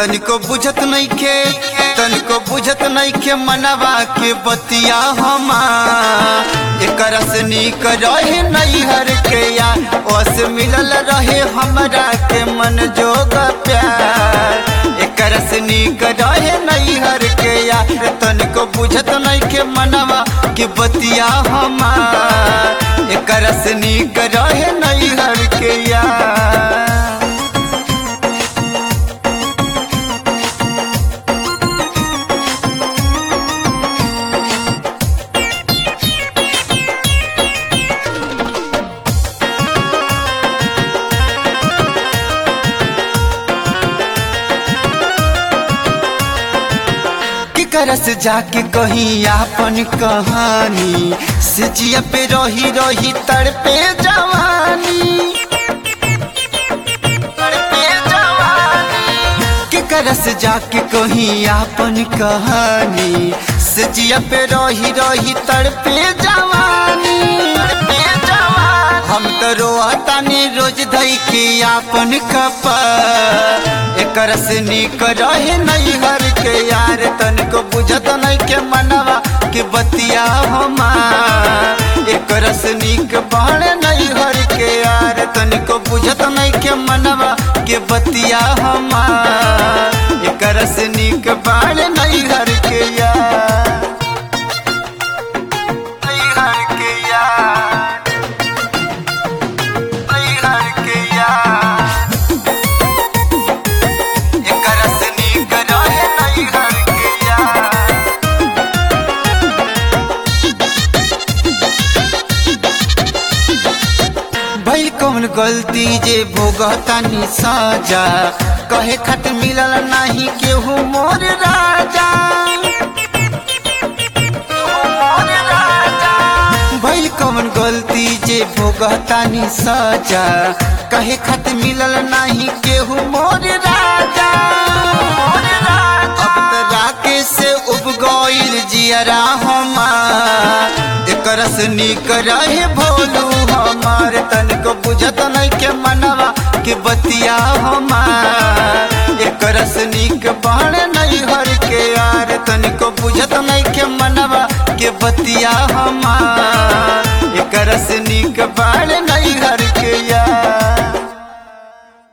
तनिको बुझत नइखे तनिको बुझत नइखे मनवा के बतिया हमा एकरा से नीक रहे नैहर के या ओस मिलल रहे हमरा के मन जोग प्यार एकरा से नीक रहे नैहर के या तनिको बुझत नइखे मनवा के बतिया हमा एकरा से नीक रहे नैहर के या केकरा से जाके कहीं आपन कहानी से जिया पे रही रही तड़पे जवानी तड़पे जवानी केकरा से जाके कहीं आपन कहानी से जिया पे रही रही तड़पे जवानी तड़पे जवानी हम तो रोतानी रोज धई के आपन कपा एकर से नीक रहे नैहर के यार तनिको बुझत नहीं के मनवा के बतिया हमा एकर से नीक बाण नैहर के यार तनिको बुझत नहीं के मनवा के बतिया हमा एकर से नीक बाण नैहर के यार नैहर के यार नैहर के यार एकरा से नीक रहे नैहर के यार भइल कौन गलती जे भोगतानी साजा कहे खट मिलल नाही केहू मोर राजा मोर राजा। भइल कौन गलती जे भोगतानी साजा कहे खट मिलल नाही केहू मोर राजा मोर राजा। अब त राकेश से उब गइल जियरा हमार एकर से नीक रहे भोलू हमार तनिको बुझत नहीं के मनवा के बतिया हमार एकर से नीक बाण नहीं हर के यार तनिको बुझत नहीं के मनवा के बतिया हमार एकर से नीक बाण नहीं